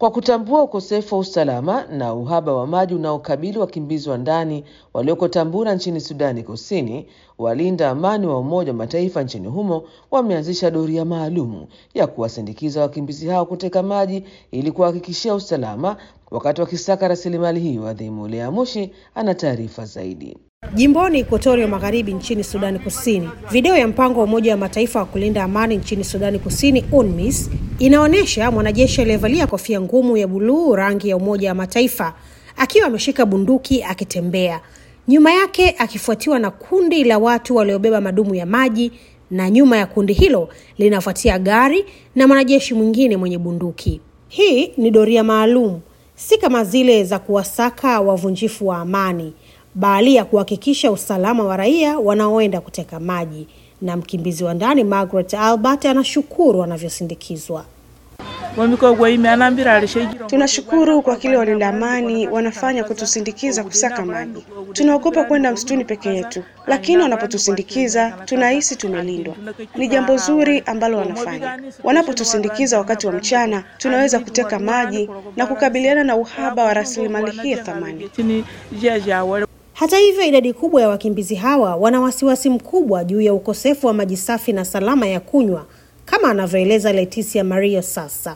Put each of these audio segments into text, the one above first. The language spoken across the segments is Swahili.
Kwa kutambua ukosefu wa usalama na uhaba wa maji unaokabili wakimbizi wa ndani walioko Tambura nchini Sudani Kusini, walinda amani wa Umoja wa Mataifa nchini humo wameanzisha doria maalum ya kuwasindikiza wakimbizi hao kuteka maji ili kuhakikishia usalama wakati wakisaka rasilimali hiyo adhimu. Lea Mushi ana taarifa zaidi. Jimboni Ekuatoria Magharibi nchini Sudani Kusini, video ya mpango wa Umoja wa Mataifa wa kulinda amani nchini Sudani Kusini, UNMISS, inaonyesha mwanajeshi aliyevalia kofia ngumu ya buluu rangi ya Umoja wa Mataifa akiwa ameshika bunduki akitembea, nyuma yake akifuatiwa na kundi la watu waliobeba madumu ya maji, na nyuma ya kundi hilo linafuatia gari na mwanajeshi mwingine mwenye bunduki. Hii ni doria maalum, si kama zile za kuwasaka wavunjifu wa amani bali ya kuhakikisha usalama wa raia wanaoenda kuteka maji. Na mkimbizi wa ndani Margaret Albert anashukuru wanavyosindikizwa. Tunashukuru kwa kile walinda amani wanafanya kutusindikiza kusaka maji. Tunaogopa kwenda msituni peke yetu, lakini wanapotusindikiza tunahisi tumelindwa. Ni jambo zuri ambalo wanafanya. Wanapotusindikiza wakati wa mchana, tunaweza kuteka maji na kukabiliana na uhaba wa rasilimali hii ya thamani. Hata hivyo, idadi kubwa ya wakimbizi hawa wana wasiwasi mkubwa juu ya ukosefu wa maji safi na salama ya kunywa, kama anavyoeleza Leticia Mario sasa.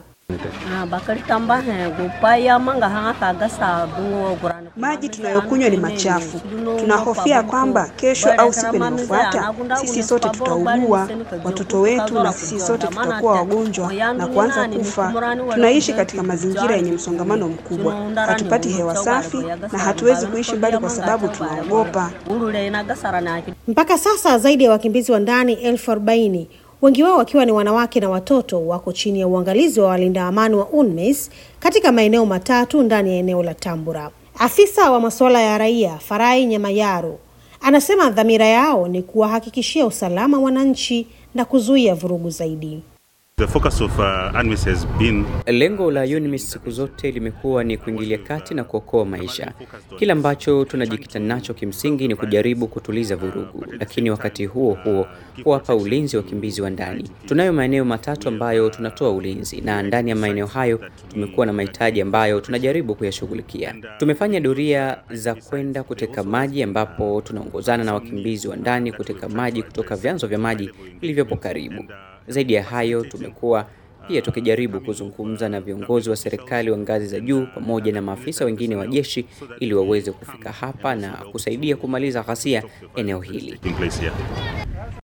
Maji tunayokunywa ni machafu. Tunahofia kwamba kesho au siku inayofuata sisi sote tutaugua, watoto wetu na sisi sote tutakuwa wagonjwa na kuanza kufa. Tunaishi katika mazingira yenye msongamano mkubwa, hatupati hewa safi na hatuwezi kuishi mbali kwa sababu tunaogopa. Mpaka sasa zaidi ya wakimbizi wa ndani elfu arobaini wengi wao wakiwa ni wanawake na watoto wako chini ya uangalizi wa walinda amani wa UNMISS katika maeneo matatu ndani ya eneo la Tambura. Afisa wa masuala ya raia Farai Nyamayaro anasema dhamira yao ni kuwahakikishia usalama wananchi na kuzuia vurugu zaidi. The focus of, uh, UNMISS has been... Lengo la UNMISS siku zote limekuwa ni kuingilia kati na kuokoa maisha. Kile ambacho tunajikita nacho kimsingi ni kujaribu kutuliza vurugu, lakini wakati huo huo kuwapa ulinzi wakimbizi wa ndani. Tunayo maeneo matatu ambayo tunatoa ulinzi, na ndani ya maeneo hayo tumekuwa na mahitaji ambayo tunajaribu kuyashughulikia. Tumefanya doria za kwenda kuteka maji, ambapo tunaongozana na wakimbizi wa ndani kuteka maji kutoka vyanzo vya maji vilivyopo karibu. Zaidi ya hayo, tumekuwa pia tukijaribu kuzungumza na viongozi wa serikali wa ngazi za juu pamoja na maafisa wengine wa jeshi ili waweze kufika hapa na kusaidia kumaliza ghasia eneo hili.